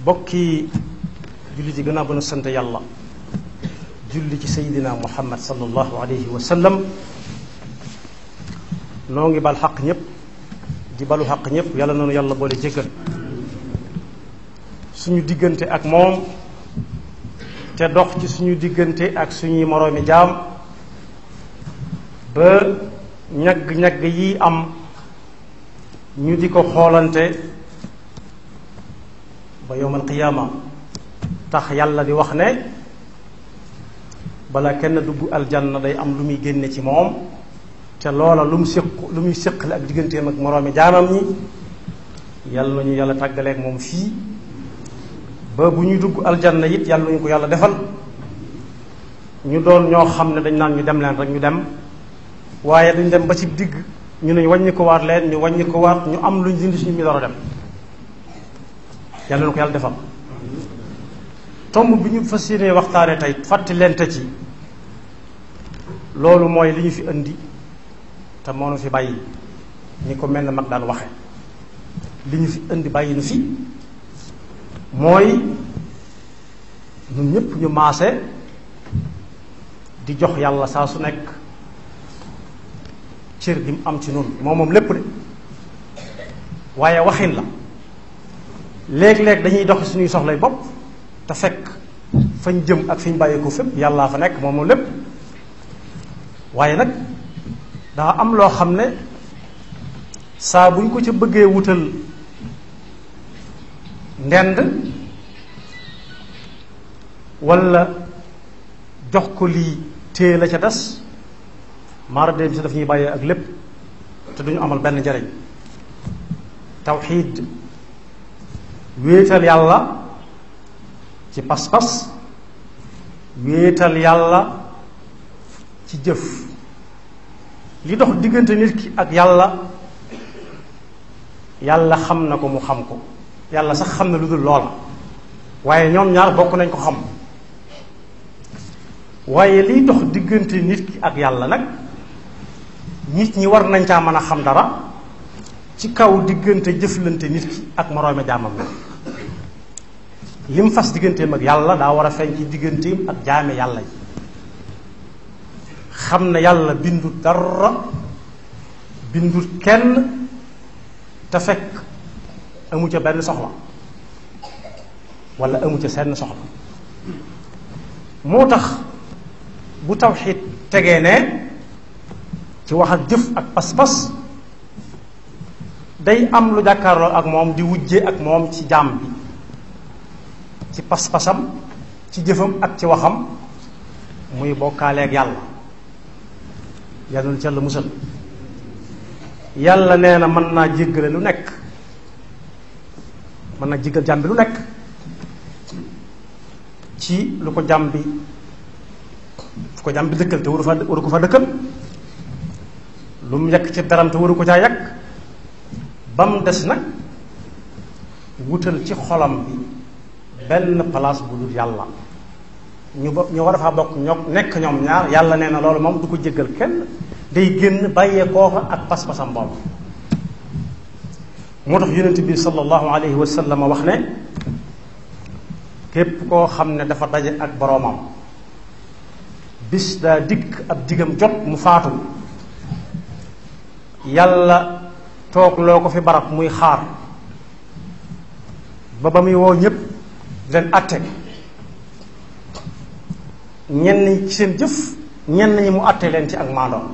bokki julli ci gannaaw ba nu sant yàlla julli ci sayidina muhammad sallallahu alayhi wa sallam noo ngi bal xaq ñëpp di balu xaq ñëpp yàlla noonu yàlla boole jéggal suñu diggante ak moom te dox ci suñu diggante ak suñuy moroomi jaam ba ñagg-ñagg yi am ñu di ko xoolante ba yowmal qiyaama tax yàlla di wax ne bala kenn dugg aljanna day am lu muy génne ci moom te loola lu mu séq lu muy séqale ak digganteem ak moroomi jaamam ñi yàlla ñu yàlla tàggaleeg moom fii ba bu ñuy dugg aljanna it yàlla ñu ko yàlla defal ñu doon ñoo xam ne dañ naan ñu dem leen rek ñu dem waaye dañ dem ba ci digg ñu ne wàññi ko waat leen ñu wàññi ko waat ñu am luñ dindi suñu mi door a dem yàlla na ko yàlla defal tomb bi ñu fas yéenee waxtaane tey fàtte lente ci loolu mooy li ñu fi indi te moo nu fi bàyyi ñi ko mel ne mag daan waxe li ñu fi indi bàyyi nu fi mooy ñun ñëpp ñu maase di jox yàlla saa su nekk cër gi mu am ci noonu moom moom lépp de waaye waxin la léeg-léeg dañuy dox suñuy soxlay bopp te fekk fañ jëm ak fi ñu bàyyi ko fépp yàllaa fa nekk moom moom lépp waaye nag daa am loo xam ne saa buñ ko ca bëggee wutal ndend walla jox ko lii téye la ca des maara dem si daf ñuy bàyyee ak lépp te duñu amal benn njariñ tawxiid wéetal yàlla ci pas-pas wéetal yàlla ci jëf li dox diggante nit ki ak yàlla yàlla xam na ko mu xam ko yàlla sax xam na lu dul loola waaye ñoom ñaar bokk nañ ko xam waaye liy dox diggante nit ki ak yàlla nag nit ñi war nañ caa mën a xam dara ci kaw diggante jëflante nit ki ak moroomi jaamam la lim fas digganteem ak yàlla daa war a feeñ ci digganteem ak jaame yàlla yi xam ne yàlla bindut dara bindut kenn te fekk amu ca benn soxla wala amu ca seen soxla moo tax bu tawxiid tegee ne ci wax ak jëf ak pas-pas day am lu jàkkaarloo ak moom di wujje ak moom ci jaam bi ci pas-pasam ci jëfam ak ci waxam muy bokkaaleeg yàlla yàlla na ci yàlla musal yàlla nee na mën naa jéggale lu nekk mën naa jéggal jaam bi lu nekk ci lu ko jaam bi fu ko jaam bi dëkkal te waru fa waru ko fa dëkkal lu mu yàq ci daram te waru ko caa yàq ba mu des nag wutal ci xolam bi benn place bu dul yàlla ñu bo ñu war a faa bokk ñoo nekk ñoom ñaar yàlla nee na loolu moom du ko jéggal kenn day génn bàyyee kooka ak pas-pasam boobu moo tax yonent bi sallallahu alayhi wa sallam wax ne képp koo xam ne dafa daje ak boroomam bis daa dikk ab digam jot mu faatu yàlla toog loo ko fi barab muy xaar ba ba muy woo ñépp leen atte ñenn ñi ci seen jëf ñenn ñi mu atte leen ci ak maandoom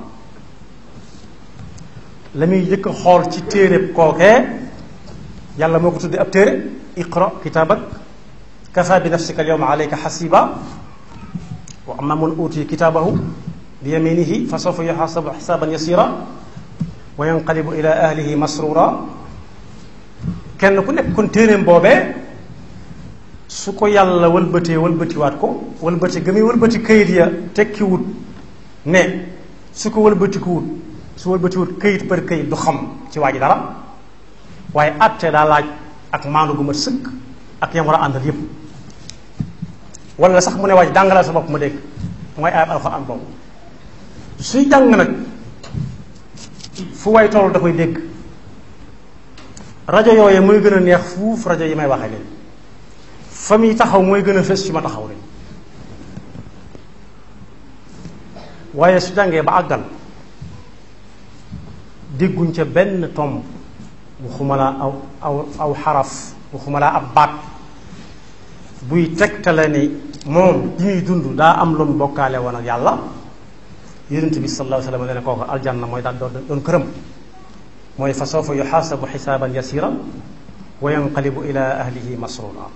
la muy jëkk xool ci téere kookee yàlla moo ko tuddee ab téere iqra kitaabak kafa bi nafsika al yawma alayka xasiba wa amma man utiya kitaabahu bi yaminihi fa sawfa yuxaasabu xisaaban yasira wa yanqalibu ila ahlihi masrura kenn ku nekk kon téeréem boobee su ko yàlla wëlbatee wëlbatiwaat ko wëlbati ga muy wëlbati kayit ya tekkiwut ne su ko wëlbatikuwut su wëlbatiwut kayit par kayit du xam ci waa ji dara waaye àtte daa laaj ak maandu gu mat sëkk ak yam war a àndal yépp wala sax mu ne waa ji jàngalal sa bopp ma dégg mooy ayab alxuraan boobu suy jàng nag fu way toll da koy dégg rajo yooyu muy gën a neex fuuf rajo yi may waxe léegi fa muy taxaw mooy gën a fës ci ma taxaw rek waaye su jàngee ba àggal dégguñ ca benn tomb waxuma laa aw aw aw xaraf waxuma laa ab baat buy tegtale ni moom bi muy dund daa am lu mu bokkaale woon ak yàlla yonent bi sallallahu alayhi wa sallam nee na kooku aljanna mooy daal doon doon këram mooy fa sawfa yuxaasabu xisaaban yasira wa yanqalibu ila ahlihi masrura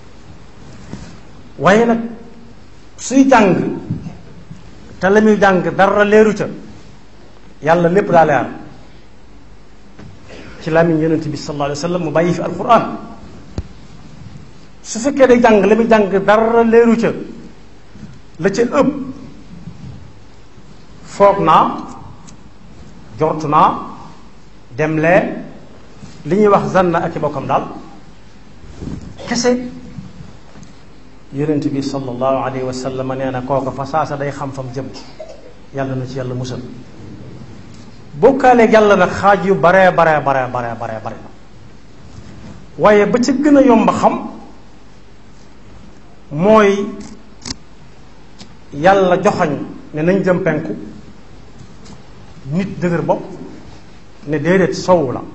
waaye nag suy jàng te la muy jàng dara leeru ca yàlla lépp daa leer ci làmmiñ yonent bi sallallahu alayhi wa sallam mu bàyyi fi alquran su fekkee day jàng la muy jàng dara leeru ca la ca ëpp foog naa jortu naa demlee li ñuy wax zanna ak i bokkam daal kese yonent bi sallallahu alayhi wa sallam nee na kooka fa saasa day xam fam jëm yàlla na ci yàlla musal bokkaaleeg yàlla nag xaaj yu baree baree baree baree baree bare waaye ba ca gën a yomb xam mooy yàlla joxoñ ne nañ jëm penku nit dëgër bopp ne déedéet sowu la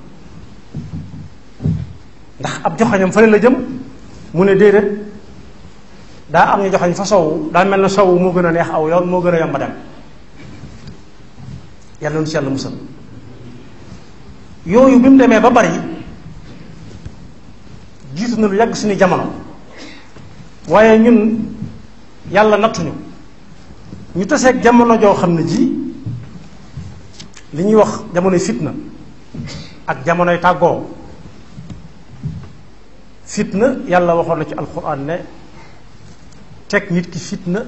ndax ab joxoñam fële la jëm mu ne déedéet daa am ñu joxoñ fa sowu daa mel na sowu moo gën a neex aw yoon moo gën a yomb a dem yàlla nu ci yàlla musal yooyu bi mu demee ba bari jiitu na lu yàgg suñu jamono waaye ñun yàlla nattuñu ñu taseeg jamono joo xam ne ji li ñuy wax jamonoy fitna ak jamonoy tàggoo fitna yàlla waxoon na ci alquran ne teg nit ki fitna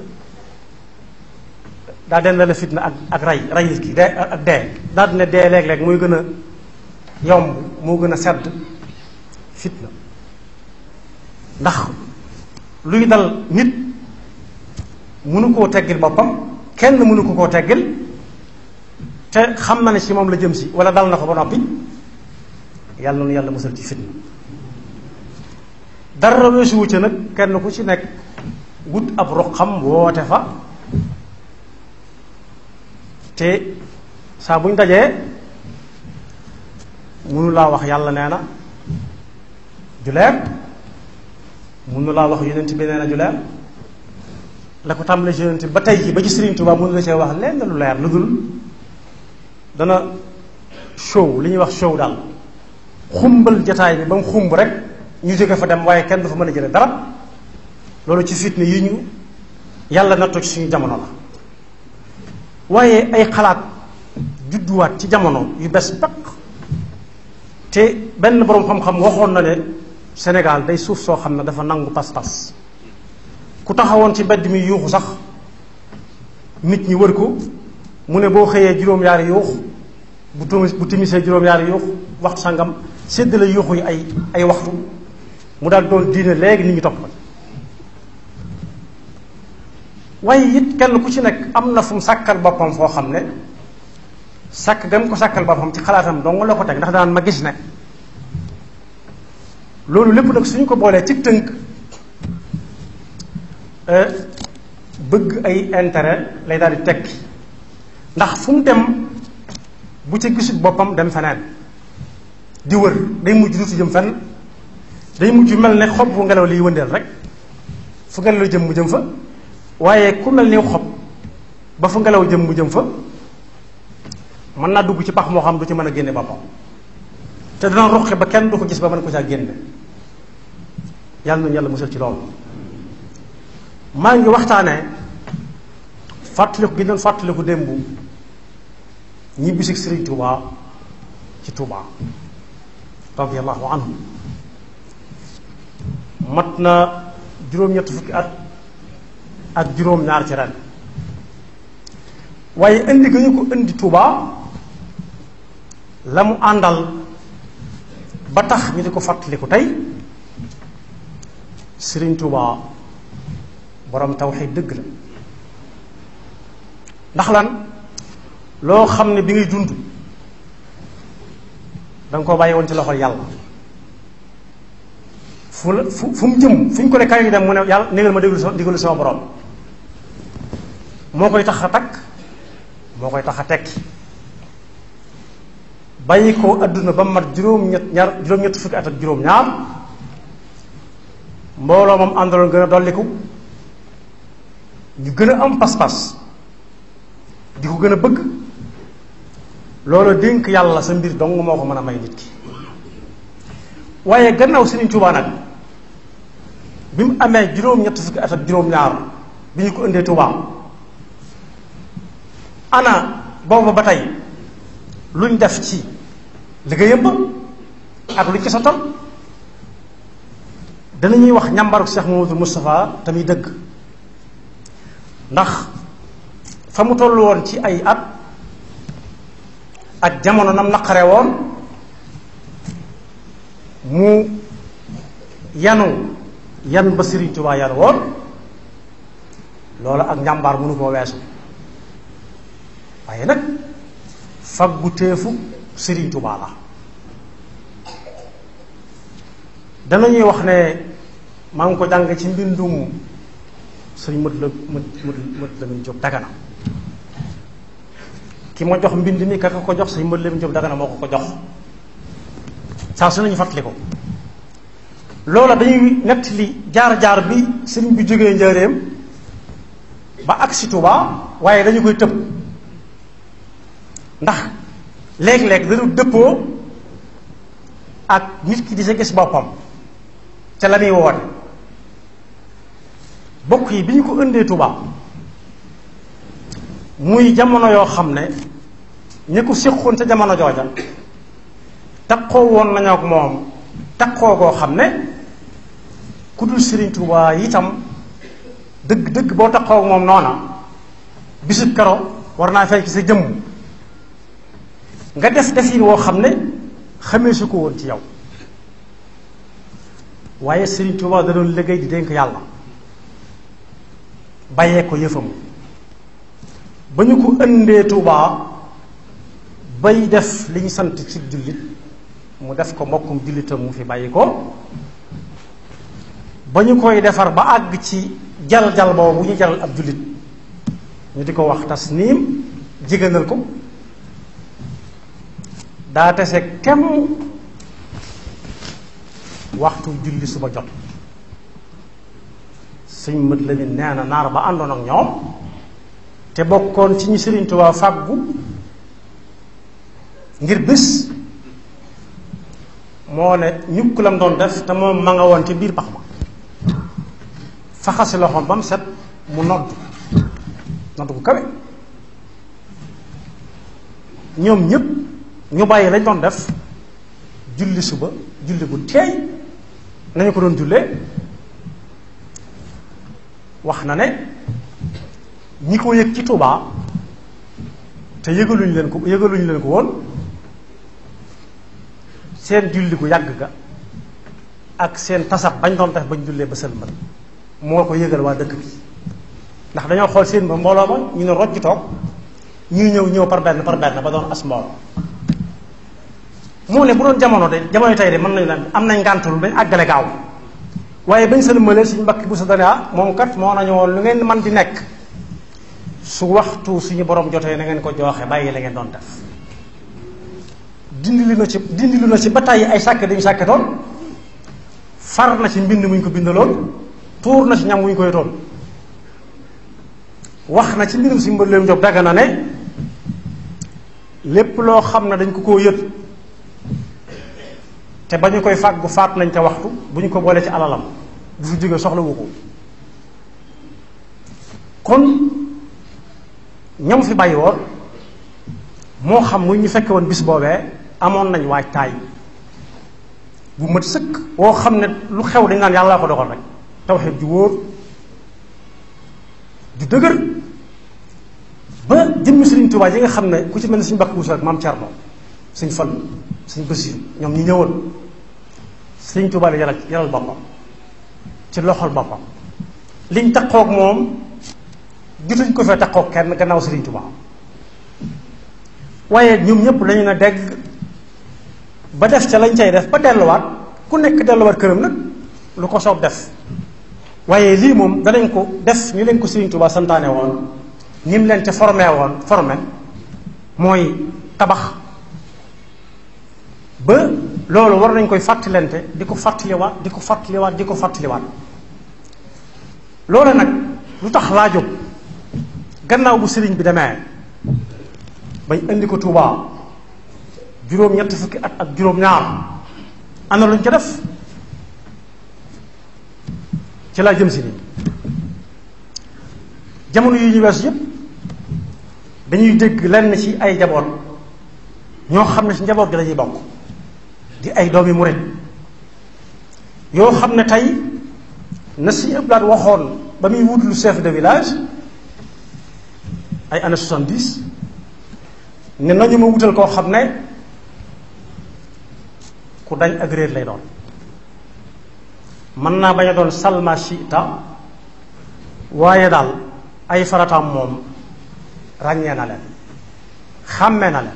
daa den la fitna ak ak rey rey nit ki dee ak dee daal ne dee léeg-léeg muy gën a yomb moo gën a sedd fitna ndax luy dal nit mënu koo teggil boppam kenn mënu ko koo teggil te xam na ne ci moom la jëm si wala dal na ko ba noppi yàlla noonu yàlla musal ci fitna dara weesuwu ca nag kenn ku ci nekk wut ab ruqam woote fa te saa buñ dajee mënu laa wax yàlla nee na juleer mënu laa wax yonent bi nee na juleer la ko tàmbalee ci yonent ba tey ji ba ci Sëriñ Tuubaa mënu la see wax lenn lu leer lu dul dana show li ñuy wax show daal xumbal jataay bi ba mu xumb rek ñu jóge fa dem waaye kenn du fa mën a jële dara loolu ci fitne yi ñu yàlla nattoo ci suñu jamono la waaye ay xalaat judduwaat ci jamono yu bes peq te benn boroom xam-xam waxoon na ne Sénégal day suuf soo xam ne dafa nangu pas-pas ku taxawoon ci mbedd mi yuuxu sax nit ñi wër ko mu ne boo xëyee juróom-yaari yuux bu timis bu timisee juróom-yaari yuux waxtu sangam séddale yuuxu yi ay ay waxtu mu daal doon diine léegi nit ñi topp ko waaye it kenn ku ci nekk am na fu mu sàkkal boppam foo xam ne sàkk gam ko sàkkal boppam ci xalaatam dong la ko teg ndax daan ma gis ne loolu lépp nag suñu ko boolee ci tënk bëgg ay intérêt lay daal di tekki ndax fu mu dem bu ca gisut boppam dem feneen di wër day mujj dutu jëm fenn day mujj mel ne xob bu ngelaw liy wëndeel rek fu ngelaw jëm mu jëm fa waaye ku mel ni xob ba fu ngelaw jëm mu jëm fa mën naa dugg ci pax moo xam du ci mën a génne boppam te dana ruqi ba kenn du ko gis ba mën ko caa génne yàlla nañu yàlla musal ci loolu maa ngi waxtaanee fàttaliku gi doon fàttaliku démb ñibbi si Sëriñ Tuubaa ci Tuubaa radiyallahu anhu mat na juróom-ñett fukki at ak juróom-ñaar ci ren waaye indi ga ñu ko indi Tuubaa la mu àndal ba tax ñu di ko fàttaliku tey Sëriñ Tuubaa borom tawxiid dëgg la ndax lan loo xam ne bi ngay dund danga koo bàyyi woon ci loxol yàlla fu la fu fu mu jëm fu ñu ko ne kaay ñu dem mu ne yàlla négal ma déglu sa déglu sama borom moo koy tax a takk moo koy tax a tekki bàyyi ko adduna ba mat juróom-ñett ñaar juróom-ñett fukki at ak juróom-ñaar mbooloo moom àndaloon gën a dolliku ñu gën a am pas-pas di ko gën a bëgg loolu dénk yàlla sa mbir dong moo ko mën a may nit ki waaye gannaaw Sëriñ Tuubaa nag bi mu amee juróom-ñett fukki at ak juróom-ñaar bi ñu ko indee Tuubaa ana booba ba tey luñ def ci liggéeyam ba ak luñ ci sottal danañuy wax ñàmbaru Cheikh Mamadou Moustapha tamit dëgg ndax fa mu toll woon ci ay at ak jamono nam naqare woon mu yanu yan ba Sëriñ Tuubaa yan woon loolu ak njàmbaar mënu koo weesu waaye nag faggu téefu Sëriñ Tuubaa la danañuy wax ne maa ngi ko jàng ci mbindum sëriñ mët la mët mët la mun jóg dagana ki ma jox mbind mi ka ko jox sëriñ mët la mun jóg dagana moo ko ko jox saa su nañu fàttali ko loola dañuy nett li jaar-jaar bi sëriñ bi jógee njaareem ba agsi Tuubaa waaye dañu koy tëb ndax léeg-léeg dañu dëppoo ak nit ki di sa gis boppam ca la muy woote bokk yi bi ñu ko ëndee Tuubaa muy jamono yoo xam ne ñi ko séqoon ca jamono jooja takkoo woon nañu ak moom takkoo goo xam ne ku dul Sëriñ Tuubaa itam dëgg dëgg boo takkoo ak moom noona bisu kero war naa feeñ ci sa jëmm nga def defin woo xam ne xamee su ko woon ci yow waaye Sëriñ Tuubaa da doon liggéey di dénk yàlla bàyyee ko yëfam ba ñu ko ëndee Tuubaa bay def li ñu sant ci jullit mu def ko mbokkum jullitam mu fi bàyyi ko ba ñu koy defar ba àgg ci jal-jal boobu ñu jal ab jullit ñu di ko wax tasniim jigéenal ko daa tese kem waxtu julli suba jot suñ mët la nee na naar ba àndoon ak ñoom te bokkoon ci ñi Sëriñ Tuubaa fàggu ngir bés moo ne ñukk lam doon def te moom ma nga woon ci biir pax ma faxasi loxoom ba mu set mu nodd nodd ku kawe ñoom ñépp ñu bàyyi lañ doon def julli suba julli bu teey nañu ko doon jullee wax na ne ñi ko yëg ci Tuubaa te yëgaluñ leen ko yëgaluñ leen ko woon seen julli gu yàgg ga ak seen tasab bañ doon def bañ jullee ba sëlmal moo ko yëgal waa dëkk bi ndax dañoo xool seen ba mbooloo ma ñu ne rojj toog ñuy ñëw ñëw par benn par benn ba doon as mbooloo moo ne bu doon jamono de jamono tey de mën nañu leen am nañ ngàntul dañ àggale gaaw waaye bañ sëlmalee suñu mbakki bu sa dane ah moom kat moo nañu woon lu ngeen man di nekk su waxtu suñu borom jotee na ngeen ko jooxe bàyyi la ngeen doon def dindi lu na ci dindi lu na ci ba tàyyi ay sàkk dañu sàkketoon far na ci mbind muñ ko bindaloon tuur na ci ñam wuñ koy toon wax na ci mbirum si mbëleem job dagga na ne lépp loo xam ne dañ ko koo yët te ba ñu koy fàggu faat nañ ca waxtu bu ñu ko boolee ci alalam bu fi jógee soxlawu ko kon ñam fi bàyyi woon moo xam muy ñu fekke woon bis boobee amoon nañ waaj taay bu mat sëkk woo xam ne lu xew dañ naan yàlla ko dogal rek tawxiid ju wóor ju dëgër ba jëmmi Sëriñ Tuubaa yi nga xam ne ku ci mel ne suñu bakk buusu rek maam Cerno suñ fal suñ Basiiru ñoom ñi ñëwoon Sëriñ Tuubaa la yaral yaral boppam ci loxol boppam liñ taqoog moom jotuñ ko fee taqoog kenn gannaaw Sëriñ Tuubaa waaye ñoom ñëpp lañu ne dégg ba def ca lañ cay def ba delluwaat ku nekk delluwaat këram nag lu ko soob def waaye lii moom danañ ko def ni leen ko Sëriñ Tuubaa santaane woon ni mu leen ca formé woon formé mooy tabax ba loolu war nañ koy fàttalante di ko fàttaliwaat di ko fàttaliwaat di ko fàttaliwaat loolu nag lu tax laa jóg gannaaw bu sëriñ bi demee bañ indi ko Tuubaa juróom ñetti fukki at ak juróom ñaar ana luñ ko def ci laa jëm si nii jamono yi ñu weesu yépp dañuy dégg lenn ci ay njaboot ñoo xam ne ci njaboot gi dañuy bokk di ay doomi murit yoo xam ne tey na si ëblaat waxoon ba muy wut lu chef de village ay années soixante-dix ne nañu ma wutal koo xam ne ku dañ ak réer lay doon mën naa bañ a doon salma chita waaye daal ay farataam moom ràññee na leen xàmmee na leen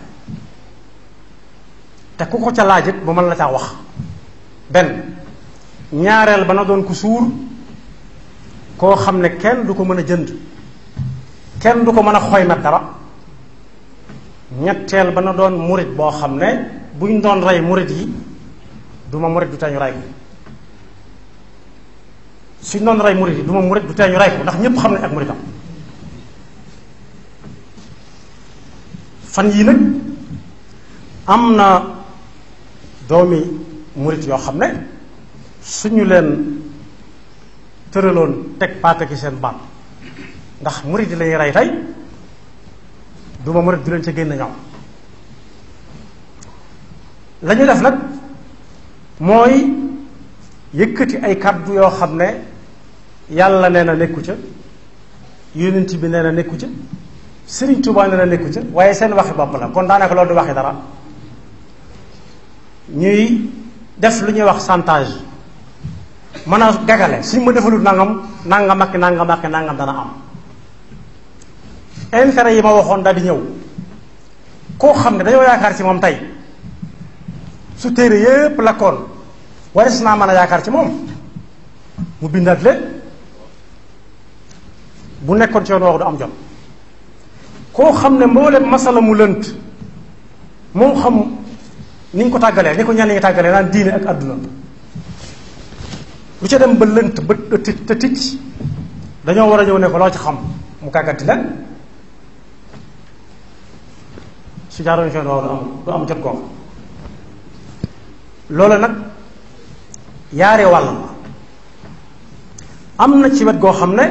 te ku ko ca laajit bu mën la caa wax benn ñaareel ba na doon ku suur koo xam ne kenn du ko mën a jënd kenn du ko mën a xoymat dara ñetteel ba na doon murit boo xam ne buñ doon rey murit yi du ma murit du tee ñu rey ko suñ doon rey murit yi du ma murit du tee ñu rey ko ndax ñépp xam ne ak muritam fan yii nag am na doomi murit yoo xam ne suñu leen tëraloon teg paaka ci seen baat ndax murit yi lañuy rey tey du ma murit du leen ca génn ñoom la ñu def nag mooy yëkkati ay kàddu yoo xam ne yàlla nee na nekku ca yonent bi nee na nekku ca Sëriñ Tuubaa nee na nekku ca waaye seen waxi bopp la kon daanaka loolu du waxi dara ñuy def lu ñuy wax chantage mën a gagale suñ ma defalul nangam nangam ak nangam ak nangam dana am intérêt yi ma waxoon daal di ñëw koo xam ne dañoo yaakaar ci moom tey su téere yépp lakkoon waris naa mën a yaakaar ci moom mu bindaat leen bu nekkoon ci yoon wax du am jot koo xam ne mboolem masala mu lënt moo xam ni ñu ko tàggalee ni ko ñenn ñi tàggalee naan diine ak àdduna lu ca dem ba lënt ba te ticc dañoo war a ñëw ne ko loo ci xam mu kàgganti leen su jaaroon fenn waaw du am du am jot googu loolu nag yaare wàll la am na ci wet goo xam ne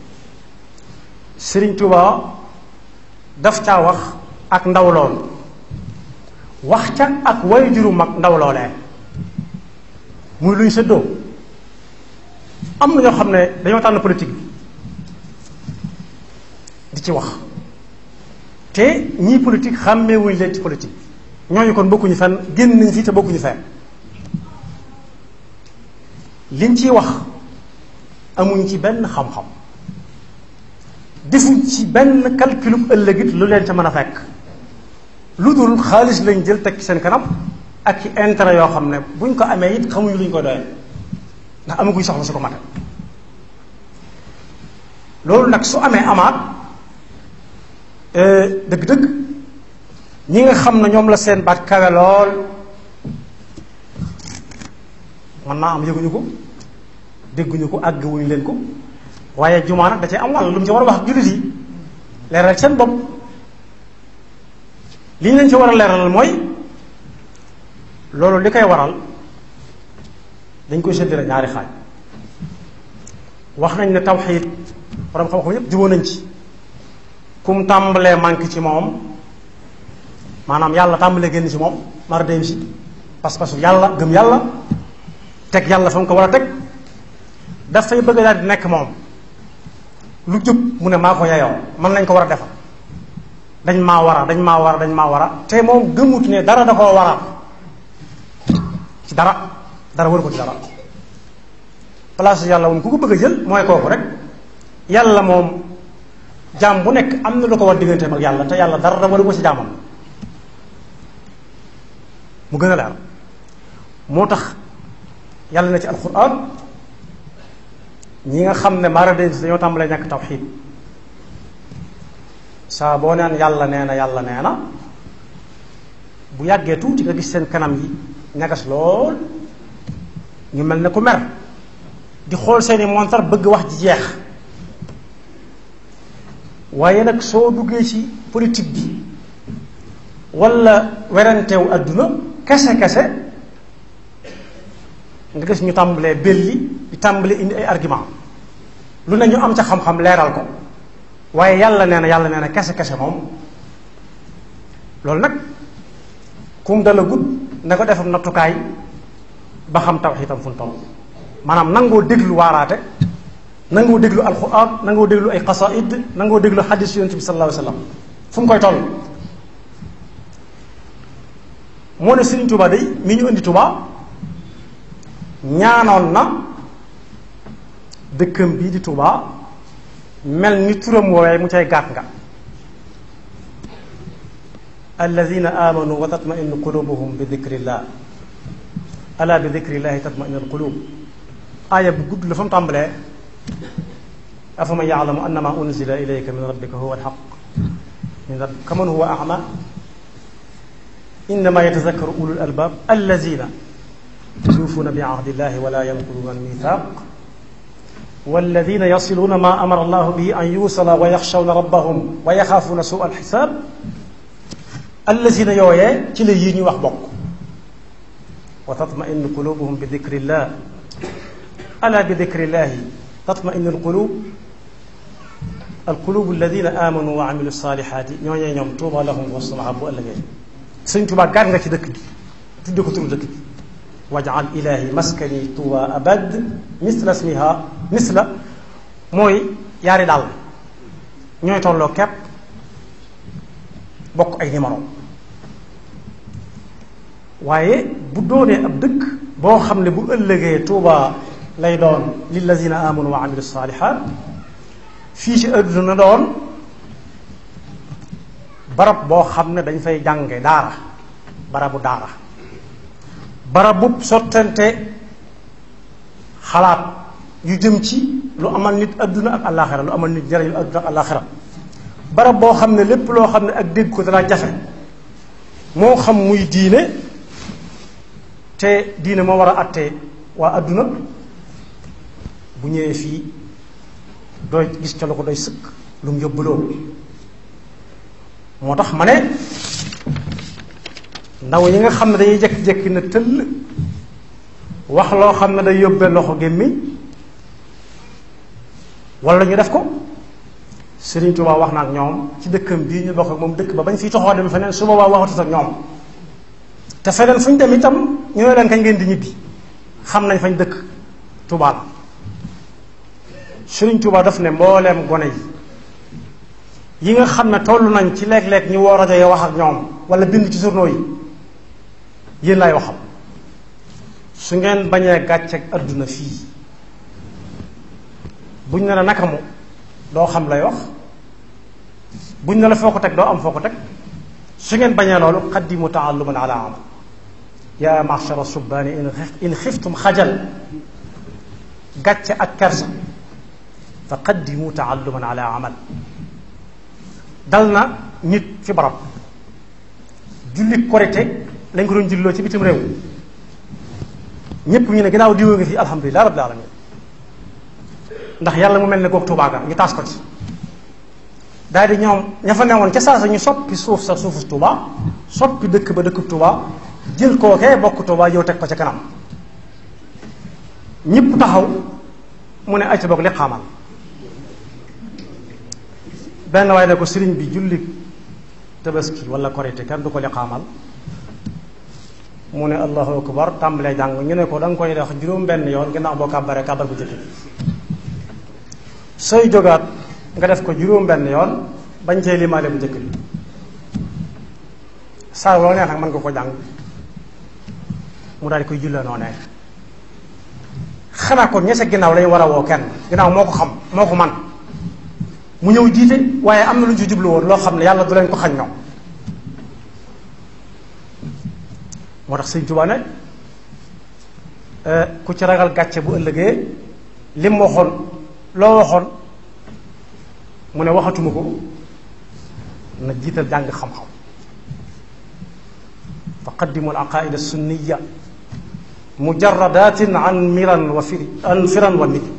Sëriñ Tuubaa daf caa wax ak ndaw lool wax ca ak way juru mag ndaw loolee muy luñ séddoo am na ñoo xam ne dañoo tànn politique bi di ci wax te ñii politique xàmmeewuñ leen ci politique ñooñu kon bokkuñu fenn génn nañ fii te bokkuñu fenn liñ ciy wax amuñ ci benn xam-xam defuñ ci benn calculub ëllëgit lu leen ca mën a fekk lu dul xaalis lañ jël teg ci seen kanam ak ci intérêt yoo xam ne buñ ko amee it xamuñu luñ ko doyee ndax amaguñ soxla su ko mate loolu nag su amee amaat dëgg-dëgg ñi nga xam ne ñoom la seen baat kawe lool mën naa am yëguñu ko dégguñu ko àgguwuñu leen ko waaye jumaa nag da cee am wàll lu mu ci war a wax ak jullit yi leeral seen bopp li ñu leen ci war a leeralal mooy loolu li koy waral dañ koy séddale ñaari xaaj wax nañ ne tawxiid borom xam-xam yépp jubóo nañ ci kum tàmbalee manque ci moom maanaam yàlla tàmbalee génn ci moom mar dem si pas-pasu yàlla gëm yàlla teg yàlla fa mu ko war a teg dafay bëgg daal di nekk moom lu jub mu ne maa ko yeyoo man nañ ko war a defal dañ maa war a dañ maa war a dañ maa war a te moom gëmut ne dara da koo war a ci dara dara waru ko ci dara place yàlla moom ku ko bëgg a jël mooy kooku rek yàlla moom jaam bu nekk am na lu ko war digganteem ak yàlla te yàlla dara da waru ko ci jaamam mu gën a leer moo tax yàlla na ci alquran ñi nga xam ne mara den si dañoo tàmbalee ñàkk tawxiid saa boo neen yàlla nee na yàlla nee na bu yàggee tuuti nga gis seen kanam yi ñagas lool ñu mel ne ku mer di xool seeni montar bëgg wax ji jeex waaye nag soo duggee ci politique bi walla weranteewu àdduna kese kese nga gis ñu tàmbalee belli di tàmbalee indi ay argument lu ne ñu am ca xam-xam leeral ko waaye yàlla nee na yàlla nee na kese kese moom loolu nag kum dala gudd na ko defam nattukaay ba xam tawxiitam fu mu toll maanaam nangoo déglu waaraate nangoo déglu alxuraan nangoo déglu ay xasaid nangoo déglu xadis yonent bi sallallahu alayhi wa sallam fu mu koy toll moo ne Sëriñ Tuubaa day mi ñu indi Tuubaa ñaanoon na dëkkam bii di Tuubaa mel ni turam woowee mu cay gàtt nga alladina amanu wa tatmainu qulubuhum bi dikrillah ala bi dikrillahi tatmainu alqulub aaya bu gudd la fa mu tàmbalee afaman yaalamu annama unzila ilayka min rabbika huwa alxaq min rabbika kaman huwa ama innama yatazakkaru ulul albab alladina yuufuuna bi ahdillahi wala yanquduna almithaq walladina yasiluuna ma amara allahu bihi an yuusala wa yaxshawna rabbahum wa yaxaafuuna suu alxisaab alladina yooyee ci la yii ñuy wax bokk wa tatmainu qulubuhum bi dikrillah ala bi dikrillahi tatmainu alqulub alqulubu alladina amanu wa amilu salihati ñooñee ñoom tuuba lahum wa samaha bu ëllëgee sëñ Tuubaa gàr nga ci dëkk bi tudde ko turu dëkk bi wajal ilahi maskani tuuba abad misla smiha misla mooy yaari daal ñooy tolloo kepp bokk ay numéro waaye bu doonee ab dëkk boo xam ne bu ëllëgee tuuba lay doon lillazina amanu wa amilu salihat fii ci àdduna doon barab boo xam ne dañ fay jànge daara barabu daara barabub sottante xalaat yu jëm ci lu amal nit àdduna ak àllaaxira lu amal nit njëriñ lu àdduna ak àllaaxira barab boo xam ne lépp loo xam ne ak dégg ko dana jafe moo xam muy diine te diine moo war a àttee waa àdduna bu ñëwee fii doy gis ca la ko doy sëkk lu mu yóbbuloo moo tax ma ne ndaw yi nga xam ne dañuy jékki-jékki na tëll wax loo xam ne day yóbbee loxo gémmiñ wala ñu def ko Sëriñ Tuubaa wax na ak ñoom ci dëkkam bii ñu bokk ak moom dëkk ba bañ fiy toxoo dem feneen su boobaa waxatut ak ñoom te feneen fu ñu dem itam ñooy leen kañ ngeen di ñibbi xam nañ fañ dëkk Tuubaa la Sëriñ Tuubaa daf ne mbooleem gone yi yi nga xam ne toll nañ ci léeg-léeg ñu woo rajo yi wax ak ñoom wala bind ci journaux yi yéen laay waxam su ngeen bañee gàcceeg adduna fii buñ ne la naka mu doo xam lay wax buñ ne la foo ko teg doo am foo ko teg su ngeen bañee loolu qaddimu taalluman ala amal yaa machara subbaani in xiftum xajal gàcce ak kersa fa qaddimu taalluman ala amal dal na nit fi barab julli korite lañ ko doon julloo ci bitim réew ñépp ñu ne ginnaaw diwoo ngi fi alhamdulilah rabbil alamin ndax yàlla mu mel ne goog Tuubaa ga ñu taas ko ci daal di ñoom ña fa newoon ca saa sa ñu soppi suuf sa suufu Tuubaa soppi dëkk ba dëkk Tuubaa jël kookee bokk Tuubaa yow teg ko ca kanam ñépp taxaw mu ne ay ca boog li xaamal benn waaye ne ko sëriñ bi julli tabaski wala korite kenn du ko liqaamal mu ne allahu akbar tàmbalee jàng ñu ne ko da nga koy wax juróom benn yoon ginnaaw boo kàbbaree kàbbar bu jëkk bi sooy jógaat nga def ko juróom benn yoon bañ cee limaale bu njëkk bi saa loo neex nag mën nga ko jàng mu daal di koy jullee noonee xanaa kon ña sa ginnaaw lañu war a woo kenn ginnaaw moo ko xam moo ko man mu ñëw jiite waaye am na lu ñu ci jublu woon loo xam ne yàlla du leen ko xañ ñoom moo tax sëñ Tuubaa ne ku ci ragal gàcce bu ëllëgee lim waxoon loo waxoon mu ne waxatuma ko na jiital jàng xam-xam fa qaddimu al aqaida sunniya mujaradatin an miran wa firi an firan wa miri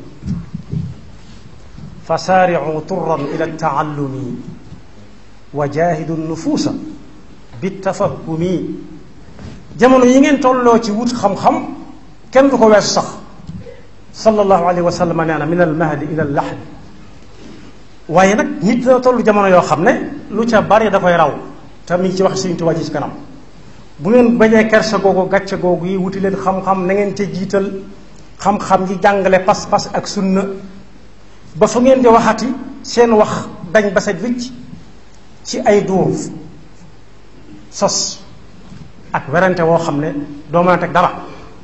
fa saaricu turan ila taallumi wa jaahidu nufuusa bitafahumi jamono yi ngeen tolloo ci wut xam-xam kenn du ko weesu sax sallallahu alayhi wa sallam nee na min al mahdi ila al lahdi waaye nag nit dina toll jamono yoo xam ne lu ca bari da koy raw te mi ngi ci wax Sëriñ Tuubaa ji ci kanam bu ngeen bañee kersa googu gàcce googu yi wuti leen xam-xam na ngeen ca jiital xam-xam yi jàngale pas-pas ak sunna ba fu ngeen di waxati seen wax dañ ba set wicc ci ay duur sos ak werante woo xam ne doo mën a teg dara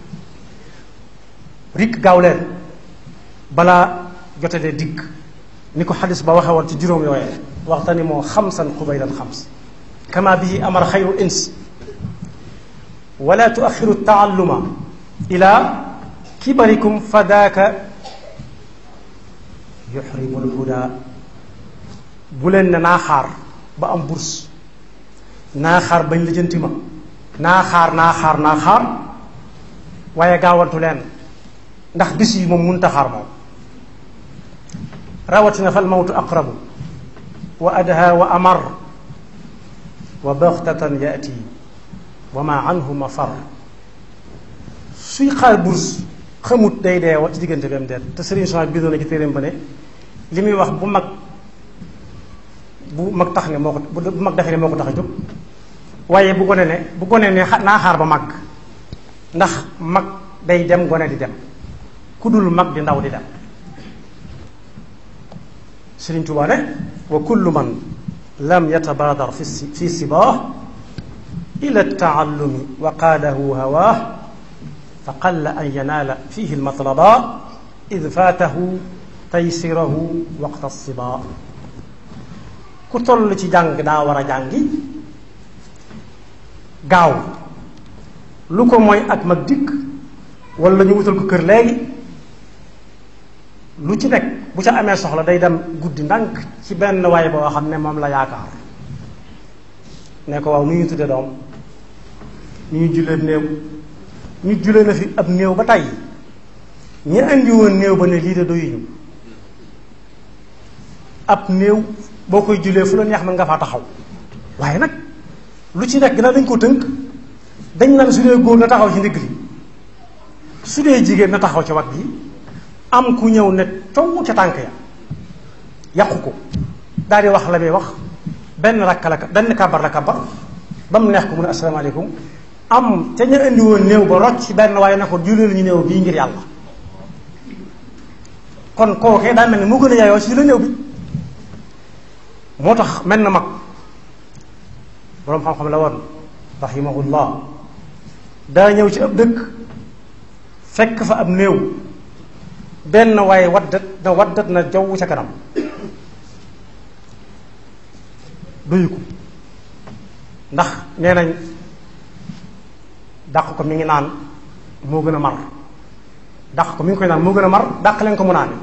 rikk gaaw leen balaa jotalee digg ni ko xadis ba waxe woon ci juróom yooyee waxtani moo xamsan xubaylan xams kama bihi amar xayru ins wala tuaxiru taalluma ila kibarikum fa daaka yuxrimu lhuda bu leen ne naa xaar ba am bourse naa xaar bañ lijjanti ma naa xaar naa xaar naa xaar waaye gaawantu leen ndax bis yi moom mënut a xaar moom rawatina fal mawtu aqrabu wa adha wa amar wa baxtatan yaati wa ma anhu mafar suy xaar bourse xamut day dee wa ci diggante bi am deet te sëriñ Sonia bindoo na ci téeréem ba ne li muy wax bu mag bu mag tax ne moo ko bu mag defee ne moo ko tax a jóg waaye bu gone ne bu gone ne naa xaar ba mag ndax mag day dem gone di dem ku dul mag di ndaw di dem Sëriñ Tuubaa ne wa kullu man lam yatabaadar fi fi sibaah ila taallumi wa qaadahu hawaah fa qalla an yanaala fihi almatlaba id faatahu taysirahu waqta sibaa ku toll ci jàng daa war a jàngi gaaw lu ko mooy ak mag dikk wala ñu wutal ko kër léegi lu ci nekk bu ca amee soxla day dem guddi ndànk ci benn waay boo xam ne moom la yaakaar ne ko waaw nu ñu tudde doom ñu ñu jullee néew ñu jullee na fi ab néew ba tey ñi andi woon néew ba ne lii de doyuñu ab néew boo koy jullee fu la neex mën nga faa taxaw waaye nag lu ci nekk gannaaw dañ ko tënk dañ naan su dee góor na taxaw ci ndigg li su dee jigéen na taxaw ci wat bi am ku ñëw ne coow ca tànk ya yàqu ko daal di wax la muy wax benn rakka la benn kabar la kabar ba mu neex ko mu ne asalaamaaleykum am ca ñu indi woon néew ba rocc benn waaye ne ko jullee lañu néew bii ngir yàlla kon kookee daa mel ni moo gën a yaayoo ci la néew bi moo tax mel na mag boroom xam-xam la woon rahimahullah daa ñëw ci ab dëkk fekk fa ab néew benn waaye waddat na waddat na jaww ca kanam duyu ko ndax nee nañ dàq ko mi ngi naan moo gën a mar dàq ko mi ngi koy naan moo gën a mar dàq leen ko mu naan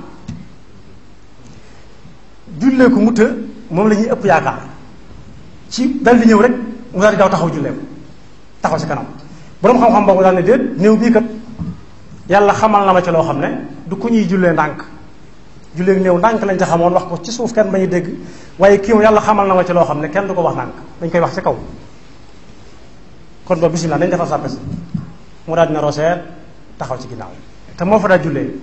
jullee ko mu të moom la ñuy ëpp yaakaar ci dal di ñëw rek mu daal di daw taxaw jullee ko taxaw ci kanam boroom xam-xam boobu daal ne déet néew bii kat yàlla xamal na ma ci loo xam ne du ku ñuy jullee ndànk jullee néew ndànk lañ ca xamoon wax ko ci suuf kenn bañu dégg waaye kii moom yàlla xamal na ma ci loo xam ne kenn du ko wax ndànk dañ koy wax ci kaw kon boobu bisimilah dañ defar sàppe si mu daal dina roseet taxaw ci ginnaaw te moo fa daa jullee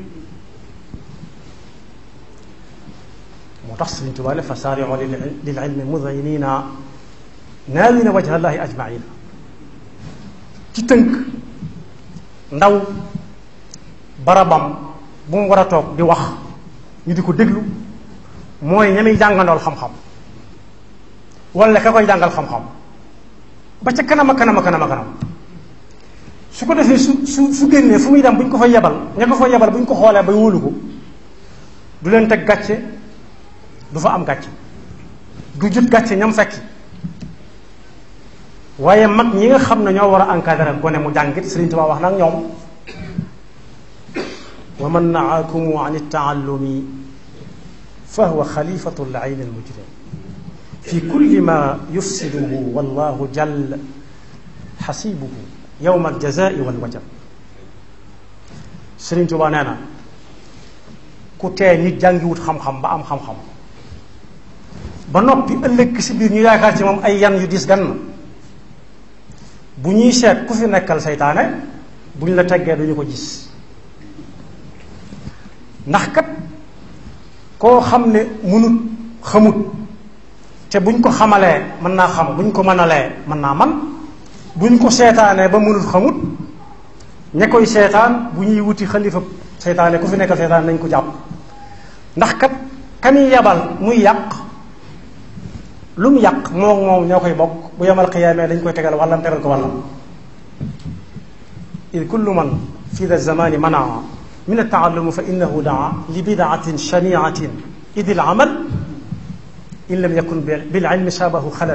moo tax Sëriñ Tuubaa ne fa saari'u lil ilmi mudayinina naawina wajha llahi ajmaina ci tënk ndaw barabam bu mu war a toog di wax ñu di ko déglu mooy ña muy jàngandool xam-xam wala ka koy jàngal xam-xam ba ca kanam a kanam a kanam a kanam su ko defee su su su génnee fu muy dem bu ñu ko fa yebal ña ko fa yebal bu ñu ko xoolee ba wóolu ko du leen teg gàcce du fa am gàcce du jut gàcce ñam fekki waaye mag ñi nga xam ne ñoo war a encadrer gone mu jàngit Sëriñ Tuubaa wax nag ñoom wa man naakumu an iltaallumi fa huwa xalifatu layn almujrim fi kulli ma yufsiduhu wallahu jal xasibuhu yowma aljazai walwajab Sëriñ Tuubaa nee na ku tee nit jàngiwut xam-xam ba am xam-xam ba noppi ëllëg si biir ñu yaakaar ci moom ay yan yu dis gan bu ñuy seet ku fi nekkal seytaane bu ñu la teggee duñu ko gis ndax kat koo xam ne mënut xamut te buñ ko xamalee mën naa xam buñ ko mënalee mën naa man buñ ko seetaanee ba mënut xamut ña koy seetaan bu ñuy wuti xalifa seytaane ku fi nekkal seytaane nañ ko jàpp ndax kat kami yebal muy yàq lu mu yàq moom moom ñoo koy bokk bu yemal xiyaamee dañ koy tegal wàllam tegal ko wàllam id kullu man fi da zamani manaa min altaallumi fa innahu daa li bidaatin shaniatin id il amal in lam yakun bil ilmi shabahu xalal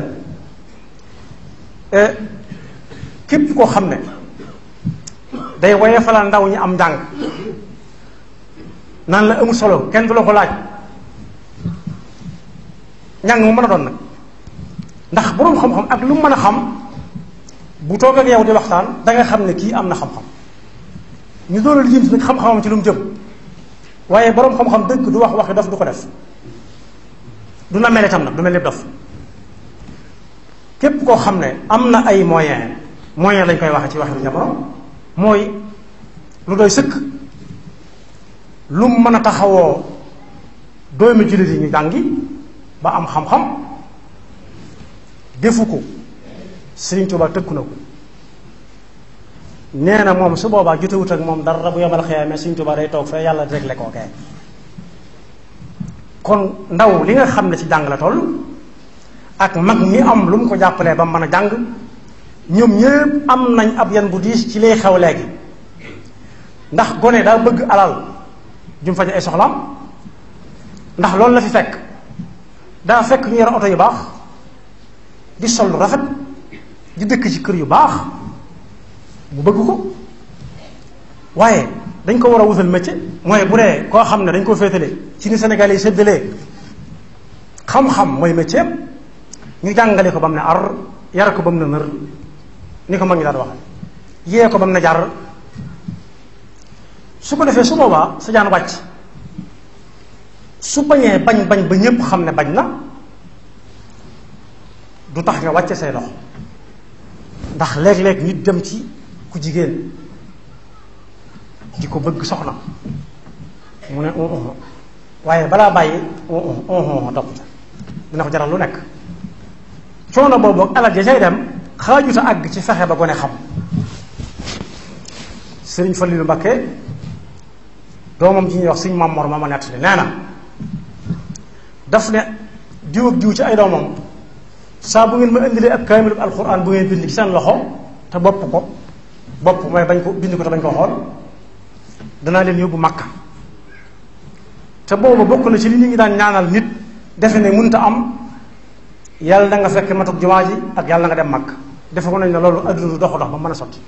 képp koo xam ne day woye falal ndaw ñi am njàng naan la amul solo kenn du la ko laaj njàng mu mën a doon nag ndax boroom xam-xam ak lu mu mën a xam bu toog ak yow di waxtaan danga xam ne kii am na xam-xam ñu doon la lijjanti nag xam-xamam ci lu mu jëm waaye boroom xam-xam dëgg du wax waxi dof du ko def du na mel itam nag du mel ni dof képp koo xam ne am na ay moyen moyen lañ koy waxe ci waxi jamono mooy lu doy sëkk lu mu mën a taxawoo doomi jullit yi ñu jàngi ba am xam-xam defu ko Sëriñ Tuubaa tëkku na ko nee na moom su boobaa jotewut ak moom dara bu yomal xiyaamee Sëriñ Tuubaa day toog fee yàlla réglé koo kee kon ndaw li nga xam ne ci jàng la toll ak mag mi am lu mu ko jàppalee ba mën a jàng ñoom ñëpp am nañ ab yan bu diis ci lay xew léegi ndax gone daa bëgg alal jum faje ay soxlaam ndax loolu la fi fekk daa fekk ñu yor oto yu baax di sol lu rafet di dëkk ci kër yu baax mu bëgg ko waaye dañ ko war a wutal métier mooy bu dee koo xam ne dañ ko féetale ci ni Sénégal yi séddalee xam-xam mooy métier ñu jàngale ko ba mu ne ar yar ko ba mu ne nër ni ko mag ñi daan wax yee ko ba mu ne jar su ko defee su boobaa sa jaan wàcc su bañee bañ bañ ba ñépp xam ne bañ na du tax nga wàcce say loxo ndax léeg-léeg nit dem ci ku jigéen di ko bëgg soxna mu ne waaye balaa bàyyi topp dina ko jaral lu nekk coono boobu ak alal ja cay dem xaajuta àgg ci fexe ba gone xam sëriñ Falilu Mbakke doomam ji ñuy wax suñu Mamor ma ma nettali nee na daf ne diw ak diw ci ay doomam saa bu ngeen ma indilee ab kaamilu alxuraan bu ngeen bind ci seen loxo te bopp ko bopp mooy bañ ko bind ko te bañ ko xool danaa leen yóbbu Makka te boobu bokk na ci li nit ñi daan ñaanal nit defe ne mënta am yàlla da nga fekk matuk jumaa ji ak yàlla nga dem Makka defe ko nañ ne loolu adduna du dox dox ba mën a sotti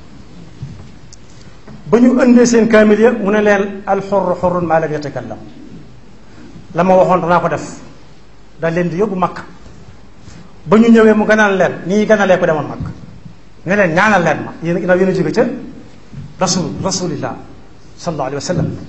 ba ñu indee seen kaamil ya mu ne leen alxurru xurrun maa lam yatakallam la ma waxoon danaa ko def daal leen di yóbbu Makka ba ñu ñëwee mu ganal leen nii ganalee ko demoon Makka ne leen ñaanal leen ma yéen ginnaaw yéen a jóge ca rasul rasulillah sallallahu alayhi wa sallam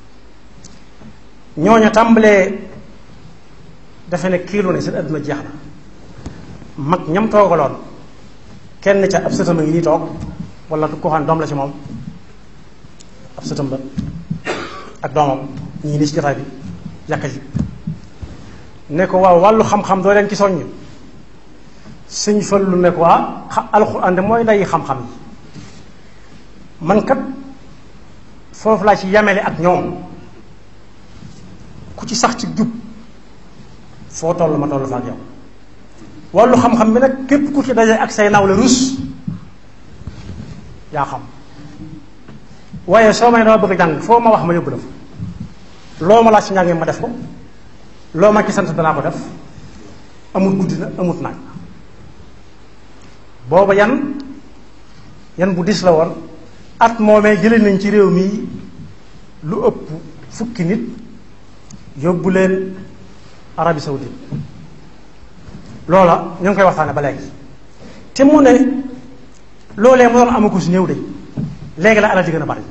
ñooña tàmbalee defe ne kiilu ne seen adduna jeex na mag ñam toogaloon kenn ca ab sëtam a ngi nii toog wala ko xam doom la ci moom ab sëtam ba ak doomam ñii nii ci jotaay bi yàkka ji ne ko waaw wàllu xam-xam doo leen ci soññ sëñ Fallu ne ko waa alxuraan de mooy nday xam-xam yi man kat foofu laa ci yamele ak ñoom ku ci sax ci jub foo toll ma toll fa ak yow wàllu xam-xam bi nag képp ku ci daje ak say nawle rus yaa xam waaye soo may dama bëgg a jàng foo ma wax ma yóbbu la fa loo ma laaj ci njàngee ma def ko loo ma ci sant danaa ko def amut guddi na amut naaj booba yan yan bu dis la woon at moomee jëlee nañ ci réew mi lu ëpp fukki nit yóbbu leen Arabie Saoudite loola ñu ngi koy waxtaane ba léegi te mu ne loolee mu doon amagu si néew de léegi la alal di gën a bari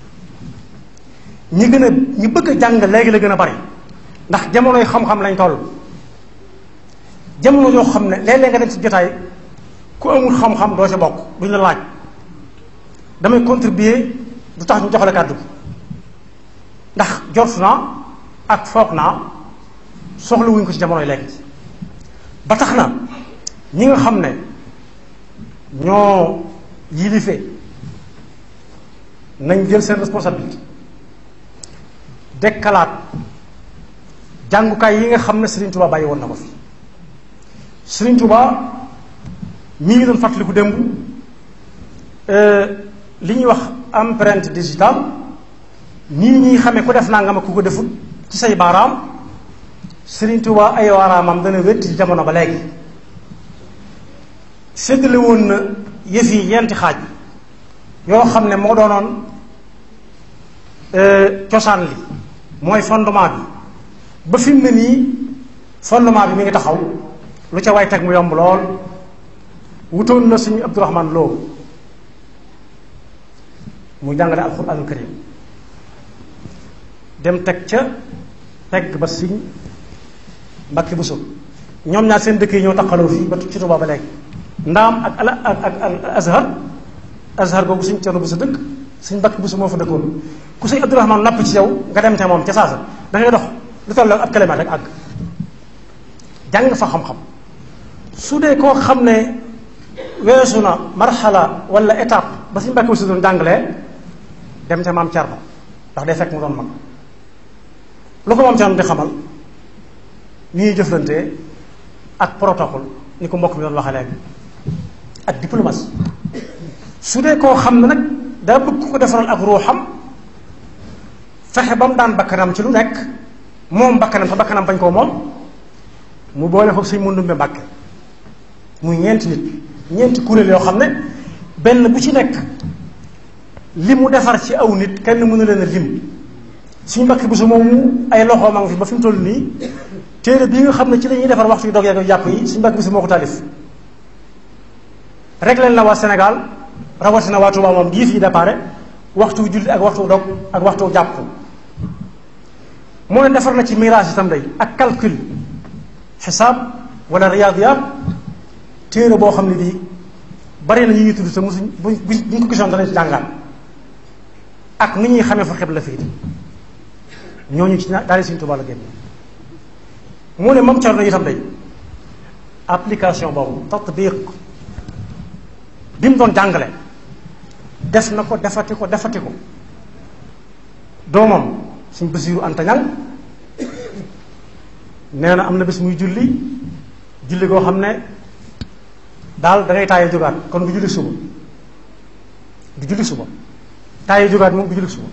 ñi gën a ñi bëgg a jàng léegi la gën a bari ndax jamonoy xam-xam lañ toll jamono yoo xam ne léeg-léeg nga dem ci jotaay ku amul xam-xam doo ci bokk duñ la laaj damay contribuer du tax ñu jox la kàddu ndax jot naa ak foog naa soxla wuñ ko ci jamonoy léegi ba tax na ñi nga xam ne ñoo yilife nañ jël seen responsabilité dekkalaat jàngukaay yi nga xam ne Serigne Touba bàyyi woon na ko fi Serigne Touba mi ngi doon fàttaliku démb li ñuy wax empreinte digitale nii ñuy xamee ku def nangam ak ku ko defut ci say baaraam Serigne Touba ay waaraamam dana wétti ci jamono ba léegi séddale woon na yëf yi yenti xaaj yoo xam ne moo doonoon cosaan li mooy fondement bi ba fi mu ne nii fondement bi mi ngi taxaw lu ca way teg mu yomb lool wutoon na suñu Abdourahman Lo mu jàngale alxuraanul karim dem teg ca pegg ba siñ mbakki bu sub ñoom ñaar seen dëkk yi ñoo taqaloo fii ba ci Tuubaa ba léegi ndaam ak ala ak ak al azhar azhar boobu suñ cerno bu sa dëkk suñ mbakki bu su moo fa dëkkoon ku suñ Abdourahman napp ci yow nga dem te moom ca saasa da ngay dox lu toll ab kilomètre rek àgg jàng fa xam-xam su dee koo xam ne weesu na marxala wala étape ba suñ mbakki bu su doon jàngalee dem ca maam Cerno ndax day fekk mu doon mag lu ko maam Cerno di xamal ni ñuy jëflante ak protocole ni ko mbokk mi doon waxee léegi ak diplomatie su dee koo xam ne nag daa bëgg ku ko defaral ak ruuxam fexe ba mu daan bakkanam ci lu nekk moom bakkanam te bakkanam bañ koo moom mu boole ko suñ mundumbe mbàkke muy ñeenti nit ñeenti kuréel yoo xam ne benn bu ci nekk li mu defar ci aw nit kenn mënu leen a lim suñu mbakki bu su moomu ay loxo ma ngi fi ba fi mu toll nii téere bii nga xam ne ci la ñuy defar waxtu yu dog yeeg jàpp yi suñu mbakki bu su moo ko taalif rek leen la waa Sénégal rawatina waa Touba moom gii fii déparé waxtu julli ak waxtu dog ak waxtu jàpp moo ne defar na ci mirage itam day ak calcul xisaab wala riyaadiyaat téere boo xam ne bii bari na ñu ñuy tudd te mosuñ buñ buñ ko gisoon danañ ci jàngaat ak ni ñuy xamee fa xeb la fii ñooñu ci daal Sëriñ Tuubaa la génn mu ne moom Cerno itam day application boobu tatbiq bi mu doon jàngale def na ko defati ko defati ko doomam suñ Basiiru Anta Ñaŋ nee na am na bés muy julli julli goo xam ne daal da ngay taaye jógaat kon du julli suba du julli suba taaye jógaat moom du julli suba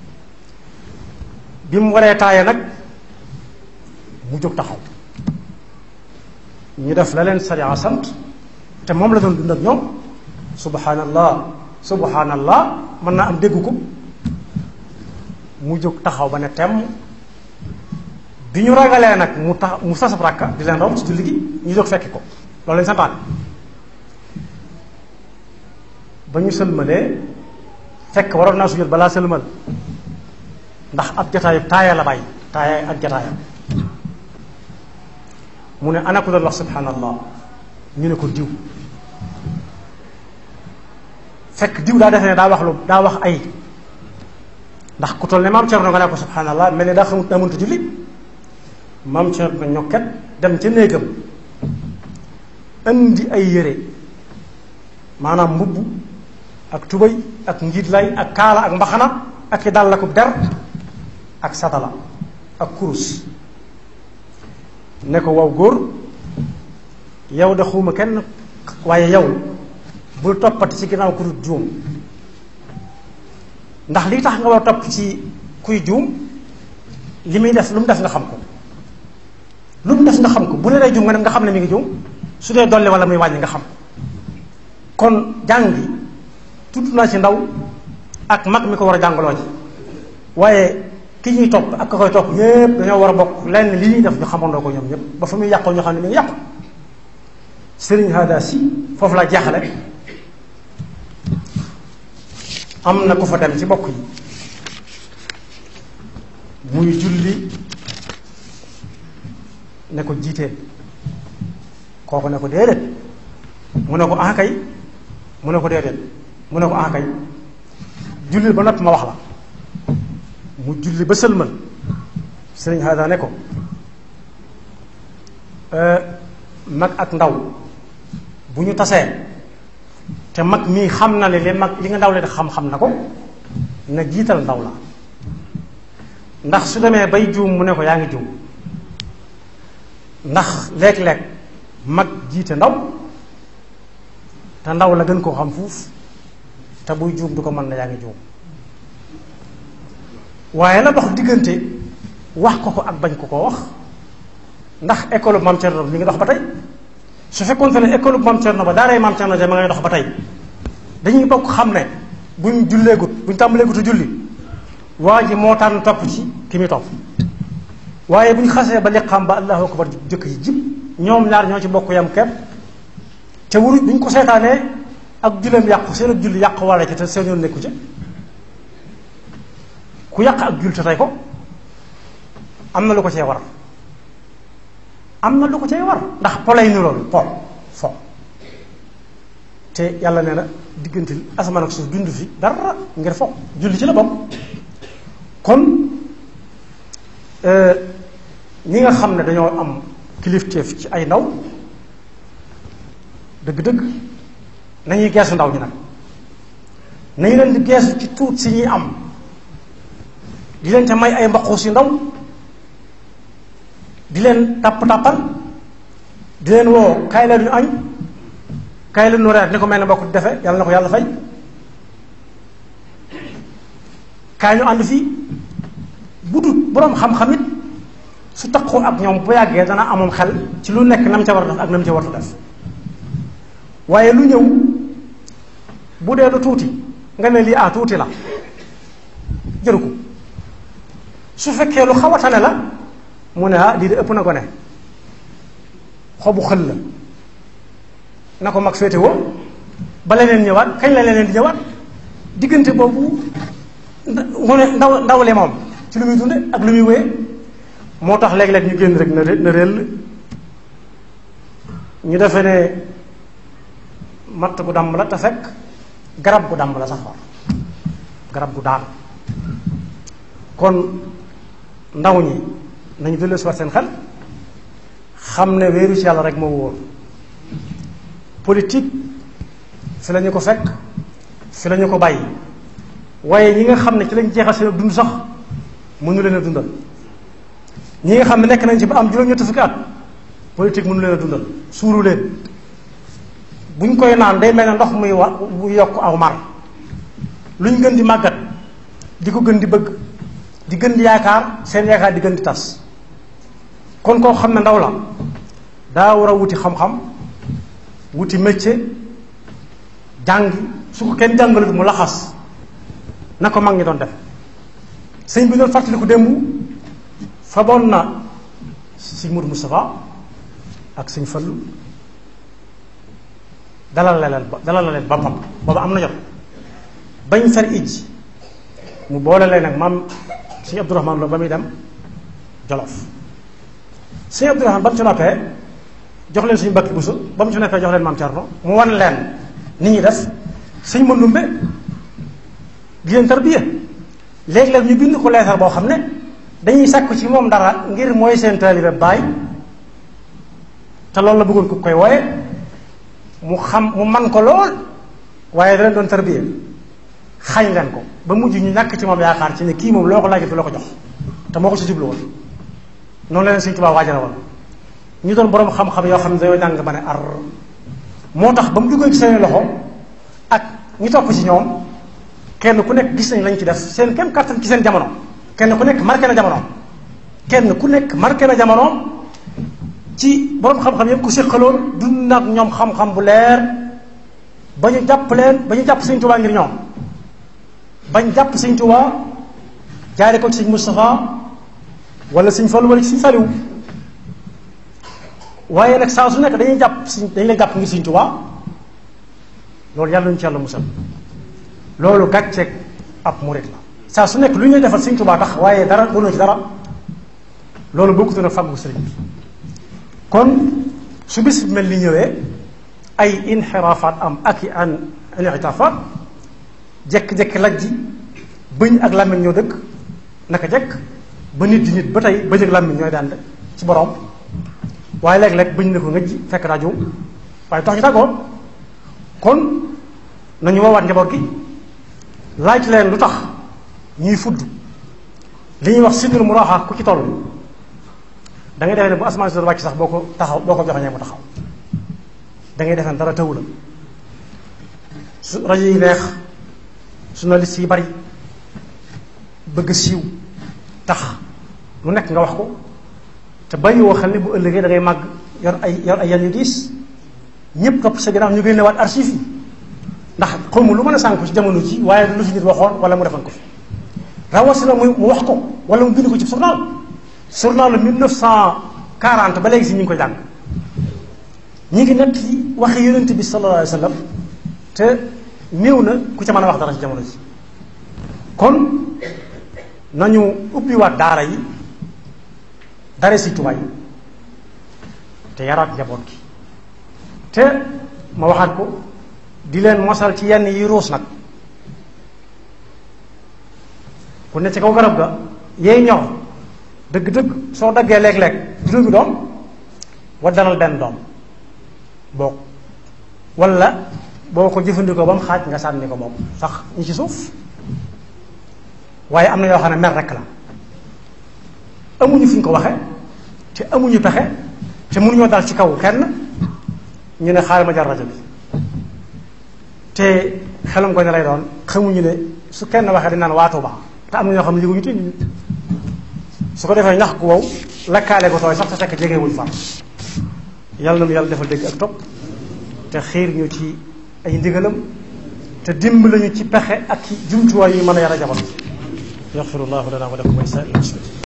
bi mu waree taaye nag mu jóg taxaw ñu def la leen sariya sant te moom la doon dund ak ñoom subhanallah subhanallah mën naa am dégg ko mu jóg taxaw ba ne temm bi ñu ragalee nag mu tax mu sasab rakka di leen raw ci julli gi ñu jóg fekki ko loolu leen santaane ba ñu sëlmalee fekk waroon naa sujjóot balaa sëlmal ndax ab jataayub taaya la bàyyi taaya ak jataayam mu ne ana ko doon wax subhanallah ñu ne ko diw fekk diw daa defee ne daa wax lu daa wax ay ndax ku toll ne maam Cerno nga ne ko subhanallah mel ne daa xamut daa mënta julli maam Cerno ñokket dem ca néegam indi ay yére maanaam mbubb ak tubay ak njiitlay ak kaala ak mbaxana ak i dàll akub der ak satala ak kurus ne ko waw góor yow de xuuma kenn waaye yow bul toppati ci ginnaaw ku dul juum ndax li tax nga war a topp ci kuy juum li muy def lu mu def nga xam ko lu mu def nga xam ko bu ne day juum nga ne nga xam ne mi ngi juum su dee dolli wala muy wàññi nga xam kon jàng gi tudd naa ci ndaw ak mag mi ko war a jàngaloo ji waaye ki ñuy topp ak ka koy topp ñépp dañoo war a bokk lenn li ñuy def ñu xamandoo ko ñoom ñépp ba fa muy yàqoo ñu xam ne mi ngi yàqu sëriñ hada si foofu laa jaaxale am na ku fa dem ci bokk yi muy julli ne ko jiitee kooku ne ko déedéet mu ne ko ah kay mu ne ko déedéet mu ne ko ah kay julli ba noppi ma wax la mu julli ba sëlmal sëriñ hada ne ko mag ak ndaw bu ñu tasee te mag mii xam na ne li mag li nga ndaw le xam-xam na ko na jiital ndaw la ndax su demee bay juum mu ne ko yaa ngi juum ndax léeg-léeg mag jiite ndaw te ndaw la gën koo xam fuuf te buy juum du ko mën na yaa ngi juum waaye la dox diggante wax ko ko ak bañ ko koo wax ndax école Mame Thierno mi ngi dox ba tey su fekkoon ne école Mame Thierno ba daaray Mame Thierno ja ma ngay dox ba tey dañuy bokk xam ne buñ julleegut buñ tàmbaleegutu julli waa ji moo tànn topp ci ki muy topp waaye buñ xasee ba liqaam ba allahu akbar jëkk yi jib ñoom ñaar ñoo ci bokk yam kepp te wuru buñ ko seetaanee ak julleem yàqu seen ak julli yàqu walla ci te seen yoon nekku ca ku yàq ak jull te tey ko am na lu ko cee war am na lu ko cee war ndax po lay ni loolu po fo te yàlla nee na diggante asamaan ak suuf dund fi dara ngir fo julli ci la bokk kon ñi nga xam ne dañoo am kilifteef ci ay ndaw dëgg-dëgg nañuy geesu ndaw ñi nag nañu leen di geesu ci tuut si ñuy am di leen te may ay mbaquus yu ndaw di leen tàpp-tàppal di leen woo kaay la ñu añ kaay la ñu reer ni ko mel ne mbokk di defe yàlla na ko yàlla fay kaay ñu ànd fii bu dul boroom xam-xam it su taqoo ak ñoom bu yàggee dana amoon xel ci lu nekk nam ca war a def ak nam ca war a def waaye lu ñëw bu dee lu tuuti nga ne lii ah tuuti la jëru ko su fekkee lu xaw a tane la mu ne ah lii de ëpp na ko ne xobu xël la na ko mag féete woo ba leneen ñëwaat kañ la leneen di ñëwaat diggante boobu mu ne ndaw ndawle moom ci lu muy dunde ak lu muy wéye moo tax léeg-léeg ñu génn rek na na réel ñu defe ne matt gu dàmb la te fekk garab gu dàmb la sax war garab gu daan kon ndaw ñi nañu dellu si war seen xel xam ne wéeru ci yàlla rek moo wóor politique fi la ñu ko fekk fi la ñu ko bàyyi waaye ñi nga xam ne ci lañ jeexal seen dund sax mënu leen a dundal ñi nga xam ne nekk nañ ci ba am juróom-ñetti fukki at politique mënu leen a dundal suuru leen buñ koy naan day mel ne ndox muy wa bu yokk aw mar luñ gën di màggat di ko gën di bëgg di gën di yaakaar seen yaakaar di gën di tas kon koo xam ne ndaw la daa war a wuti xam-xam wuti métier jàngi su ko kenn jàngalut mu laxas na ko mag ñi doon def sëñ bi doon fàttaliku démb faboon na sëñ Mourou Moustapha ak sëñ Fallu dalal la leen dalal la leen boppam booba am na jot bañ fer ij mu boole leen nag maam sëñ Abdourahman Lo ba muy dem Jolof sëñ Abdourahman ba mu ci noppee jox leen suñu bakki busu ba mu ci noppee jox leen maam Cerno mu wan leen nit ñi def sëñ Mandumbe di leen tarbiya léeg-léeg ñu bind ko leetar boo xam ne dañuy sàkku ci moom dara ngir mooy seen taalibe baay te loolu la bëggoon ku koy wooye mu xam mu man ko lool waaye da leen doon tarbiya xañ leen ko ba mujj ñu ñàkk ci moom yaakaar ci ne kii moom loo ko laajee du la ko jox te moo ko ci jublu woon noonu la leen Sëñ Tuubaa waajal woon ñu doon boroom xam-xam yoo xam ne dañoo jàng ba ne ar moo tax ba mu duggee ci seen loxo ak ñu topp ci ñoom kenn ku nekk gis nañ lañ ci def seen kem kàttan ci seen jamono kenn ku nekk marqué na jamono kenn ku nekk marqué na jamono ci boroom xam-xam yëpp ku séqaloon dund nag ñoom xam-xam bu leer ba ñu jàpp leen ba ñu jàpp Sëñ Tuubaa ngir ñoom bañ jàpp Sëñ Tuubaa jaare ko ci sëñ Moustapha wala sëñ Fallu wala ci sëñ Saliou waaye nag saa su nekk dañuy jàpp sëñ dañu lay jàpp ngir sëñ Tuubaa loolu yàlla ñu ci yàlla musal loolu gàcceeg ab murit la saa su nekk lu ñuy defal sëñ Tuubaa tax waaye dara doonoo ci dara loolu bokkut na fàggu sëriñ bi kon su bis bi mel ni ñëwee ay inxiraafaat am ak i an initaafaat jekk-jekk laj ji bëñ ak làmmiñ ñoo dëkk naka jekk ba nit di nit ba tey bëñ ak làmmiñ ñooy daan ci borom waaye léeg-léeg bëñ na ko ngëj fekk daa juum waaye tax ñu tàggoo kon nañu woowaat njaboot gi laaj leen lu tax ñuy fudd li ñuy wax sinnul muraaxa ku ci toll da ngay defee ne bu asamaan si doon wàcc sax boo ko taxaw boo ko joxeñee mu taxaw da ngay defee ne dara tawu la su rajo yi neex journaliste yi bari bëgg siiw tax lu nekk nga wax ko te bàyyi woo xel ne bu ëllëgee da ngay màgg yor ay yor ay yan yu diis ñëpp topp sa ginnaaw ñu génne waat archive yi ndax xawma lu mën a sànku ci jamono ji waaye lu fi nit waxoon wala mu defan ko fi rawatina mu mu wax ko wala mu bind ko ci journal journal 1940 ba léegi si ñu ngi ko jàng ñi ngi nett yi waxi yonent bi sallallahu alayhi wa sallam te néew na ku ca mën a wax dara ci jamono ji kon nañu ubbiwaat daara yi dara si tubaay yi te yaraat njaboot gi te ma waxaat ko di leen mosal ci yenn yi ruus nag ku ne ci kaw garab ga yeey ñor dëgg-dëgg soo daggee léeg-léeg juróomi doom waddalal benn doom boo wala boo ko jëfandikoo ba mu xaaj nga sànni ko moom sax ñi ci suuf waaye am na yoo xam ne mer rekk la amuñu fi ñu ko waxe te amuñu pexe te mënuñoo dal ci kaw kenn ñu ne xaaral ma jar rajo bi te xelam ko ne lay doon xamuñu ne su kenn waxee dañ naan waa Tuuba te am na ñoo xam ne yëguñu te su ko defee ñax gu wow lakkaale ko tooy sax te fekk jege wuñ fa yàlla na nu yàlla defal dégg ak topp te xiir ñu ci ay ndigalam te dimbali ñu ci pexe ak ci jumtuwaay yu mën a yar a jamono yaxfirullahu lana wa lakum wa lisaa'iril muslimin